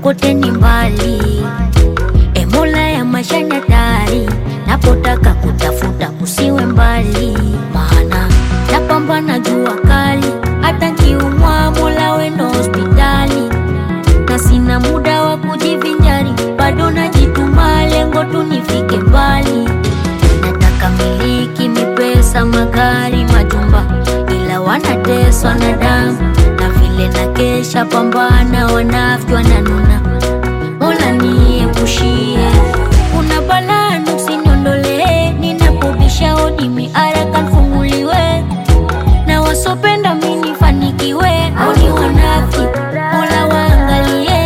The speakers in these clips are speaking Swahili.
kote ni mbali. E Mola ya maisha ni hatari, napotaka kutafuta usiwe mbali, maana napambana jua kali, hata kiumwa Mola wendo hospitali, na sina muda wa kujivinjari, bado najituma, lengo tu nifike mbali. Nataka miliki mipesa, magari, majumba, ila wanateswa na damu na vile na kesha pambana, wanafiki wananuna. Mola niepushie, kuna balaa usiniondolee, ninapobisha hodi miaraka nifunguliwe, na wasopenda mimi nifanikiwe, au ni wanafiki, Mola waangalie.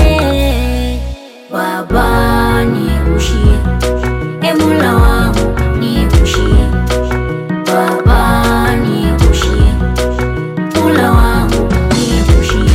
Baba niepushie, e Mola wangu niepushie, Baba niepushie, Mola wangu niepushie.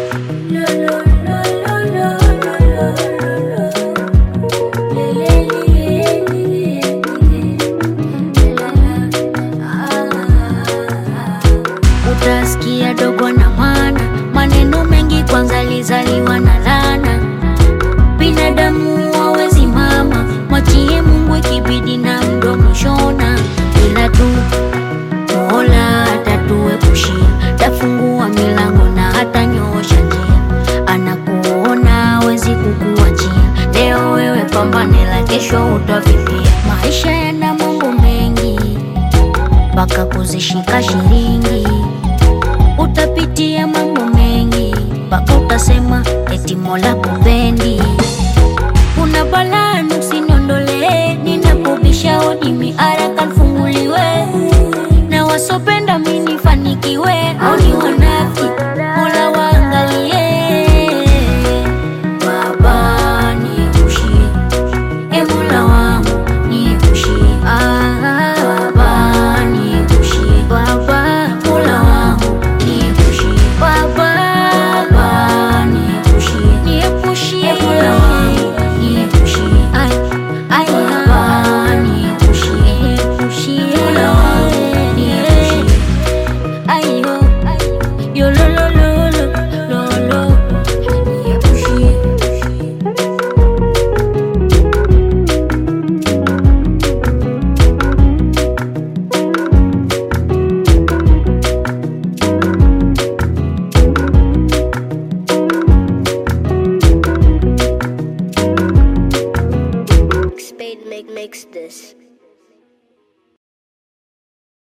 Utasikia dogo na mwana, maneno mengi kwanza lizaliwa na lana. Binadamu hawezi mama, mwachie Mungu ikibidi na mdomo shona, ila tu Mola atatuepushia, tafungua milango na hatanyoosha njia, anakuona hawezi kukuachia. Leo wewe pambane, la kesho utavipia. Maisha yana mambo mengi, mpaka kuzishika shilingi. Utapitia mambo mengi, mpaka utasema eti Mola kupendi. Kuna balaa usiniondolee, ninapobisha hodi miaraka nifunguliwe, na wasopenda mimi nifanikiwe, au ni wanafiki, Mola waangalie. Baba niepushie, e Mola wangu niepushie, ah, Baba niepushie, Baba Mola wangu niepushie, Baba Baba niepushie, niepushie, e Mola wangu niepushie, ay ay Baba niepushie, niepushie, Mola wangu niepushie, ayo yo lo lo lo lo lo lo niepushie. Spade make makes this.